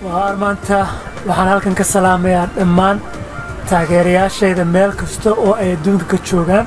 waar maanta waxaan halkan ka salaamayaa dhammaan taageerayaashayda meel kasta oo ay adduunka ka joogaan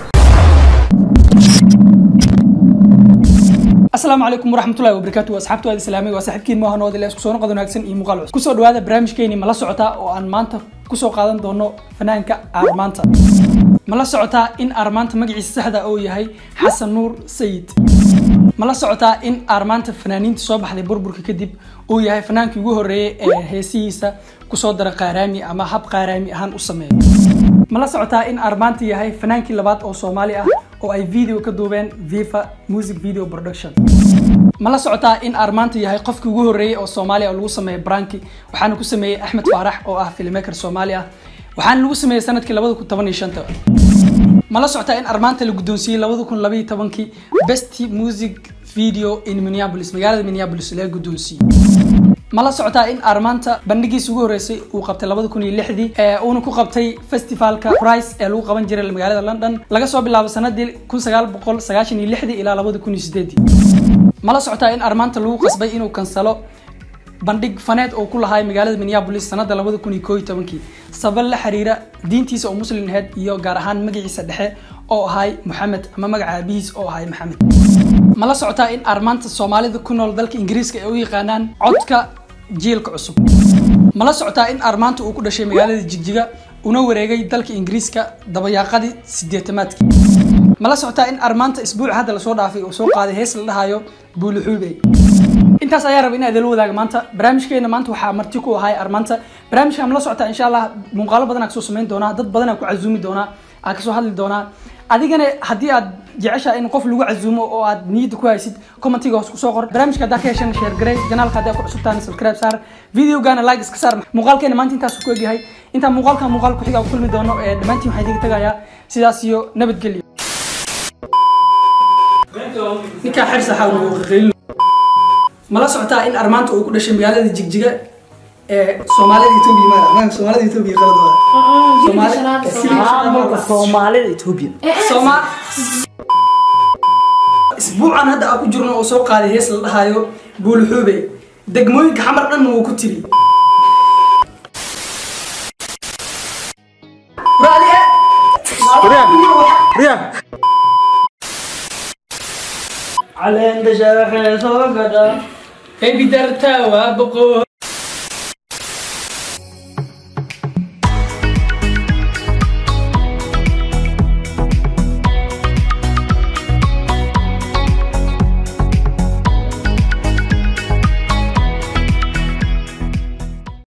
asalaamu calaykum waraxmatullahi wabarakaatu waa asxaabtu aad islaamay waa saaxiibkiin maaha noodile isku soo noqod wanaagsan iyo muuqaal cusub kusoo dhawaada barnaamijkeeni ma la socotaa oo aan maanta kusoo qaadan doono fanaanka aarmaanta ma la socotaa in aarmaanta magaciisa saxda uu yahay xasan nuur sayid ma la socotaa in aarmaanta fanaaniinta soo baxday burburka kadib uu yahay fanaankii ugu horreeyay ee heesihiisa kusoo dara qaaraami ama hab qaaraami ahaan u sameeya ma la socotaa in aarmaanta yahay fanaankii labaad oo soomaali ah oo ay video ka duubeen viva music video production ma la socotaa in aarmaanta yahay qofkii ugu horreeyay oo soomaaliya oo lagu sameeyay branki waxaana ku sameeyey axmed faarax oo ah filmmaker soomaali ah waxaana lagu sameeyey sanadkii labada kun toban iyo shanta ma la socotaa in armaanta la guddoonsiiyey labada kun labaiyo tobankii best music video in minneapolis magaalada minneapolis laga guddoonsiiyey ma la socotaa in armaanta bandhigiisa ugu horreysay uu qabtay labada kun iyo lixdii ee uuna ku qabtay festivalka price ee lagu qaban jiray magaalada london laga soo bilaabo sanadii kun sagaal boqol sagaashan iyo lixdii ilaa labada kun iyo sideedii ma la socotaa in armaanta lagu qasbay inuu kansalo bandhig faneed oo ku lahay magaalada minneapolis sanada labada kun iyo koo iyo tobankii sabab la xiriira diintiisa oo muslim ahayd iyo gaar ahaan magaciisa dhexe oo ahay moxamed ama magaca aabihiis oo ahay maxamed ma la socotaa in armaanta soomaalida ku nool dalka ingiriiska ay u yaqaanaan codka jiilka cusub ma la socotaa in armaanta uu ku dhashay magaalada jigjiga una wareegay dalka ingiriiska dabayaaqadii sideetamaadkii ma la socotaa in armaanta isbuuc hadda lasoo dhaafay uu soo qaaday hees la dhahayo buuluxuubey intaas ayaa raba in aad la wadaaga maanta barnaamijkeena maanta waxaa marti ku ahay armaanta barnaamijka ma la socotaa insha allah muuqaalo badan aa kasoo samayn doonaa dad badan aa ku casuumi doonaa aa kasoo hadli doonaa adigana haddii aad jeceshaha in qof lagu casuumo oo aad niyadda ku haysid commentiga hoos kusoo qor barnaamijka haddaa ka heshan share garey janaalka haddaa ku cusubtaan subscribe saar videogana like iska saar muuqaalkeena maanta intaas ku egyahay intaa muuqaalka muuqaal ku xiga ku kulmi doono ee dhammaantiin waxaa idiga tagayaa sidaas iyo nabadgelyo ninkaa xirsa xawlqaylin ma la socotaa in armaanta uu ku dhashay magaalada jigjiga ee soomaalida etoobiya ma soomaalida etoobiya maamulka soomaalida etoobiya sooma isbuucan hadda aan ku jirno oo soo qaaday hees la dhahayo buuluxuube degmooyinka xamar dhanna wuu ku tiri caleenta shaaxee soo gadha ebidarta waa boqo